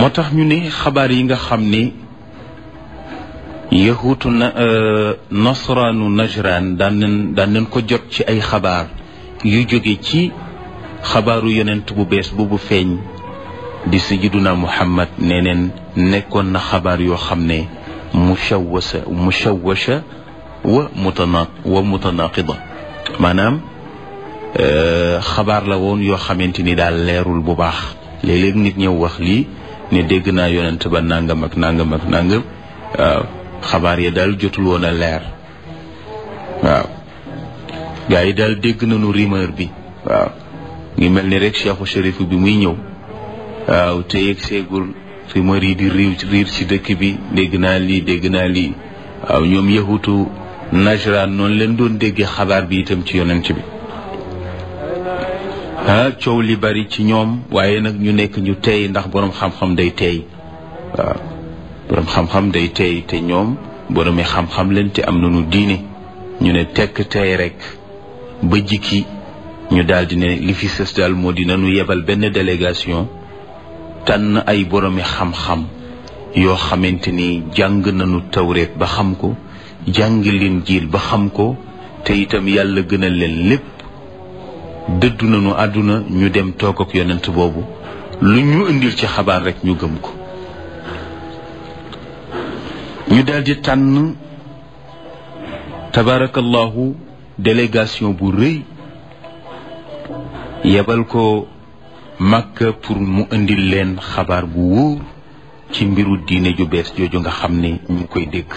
moo tax ñu ne xabaar yi nga xam ne yahuutu na nasraanu najraan daan nañ daan nañ ko jot ci ay xabaar yu jóge ci xabaaru yonent bu bees boobu feeñ di sayyiduna muhammad nee neen nekkoon na xabaar yoo xam ne mushawwasa mushawwasha wa mutana wa mutanaqida maanaam xabaar la woon yoo xamante ni daal leerul bu baax léeg-léeg nit ñëw wax lii ne dégg naa yonent ba nangam ak nangam ak nangam waaw xabaar ya daal jotul woon a leer waaw gars yi daal dégg nañu rumeur bi waaw ngi mel ni rek cheikhu shérif bi muy ñëw waaw te yegg seegul rumeur yi di riir riir ci dëkk bi dégg naa lii dégg naa lii waaw ñoom yahutu najran noonu leen doon déggee xabaar bi itam ci yonent bi ah coow li bari ci ñoom waaye nag ñu nekk ñu tey ndax boroom xam-xam day tey waaw boroom xam-xam day tey te ñoom boroomi xam-xam leen te am nañu diine ñu ne tekk tey rek ba jikki ñu daal di ne li fi sës daal moo di nañu yebal benn délégation tànn ay boroomi xam-xam yoo xamante ni jàng nañu tawreet ba xam ko jàng leen jiil ba xam ko te itam yàlla gënal leen lépp dëddu nañu àdduna ñu dem toog ak yonent boobu lu ñu indil ci xabaar rek ñu gëm ko ñu daldi tànn tabarakallahu délégation bu rëy yebal ko Makka pour mu indil leen xabaar bu wóor ci mbiru diine ju bees jooju nga xam ne ñu ngi koy dégg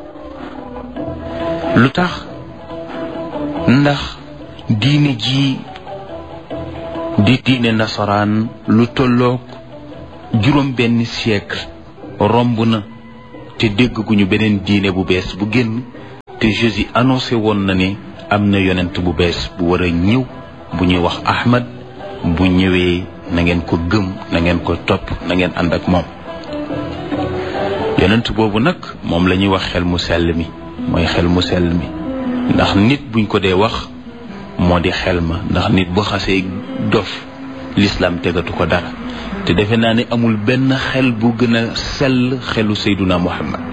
lu tax ndax diine ji di diine nasaraan lu tolloog juróom benn siècle romb na te dégg gu ñu beneen diine bu bees bu génn te Jésus annoncé woon na ne am na yonent bu bees bu war a ñëw bu ñuy wax Ahmad bu ñëwee na ngeen ko gëm na ngeen ko topp na ngeen ànd ak moom yonent boobu nag moom la ñuy wax xel mu sell mi mooy xel mu sell mi ndax nit buñ ko dee wax moo di xel ma ndax nit bu xasee dof lislaam tegatu ko dara te defe naa ne amul benn xel bu gën a sell xelu Seyduna Muhammad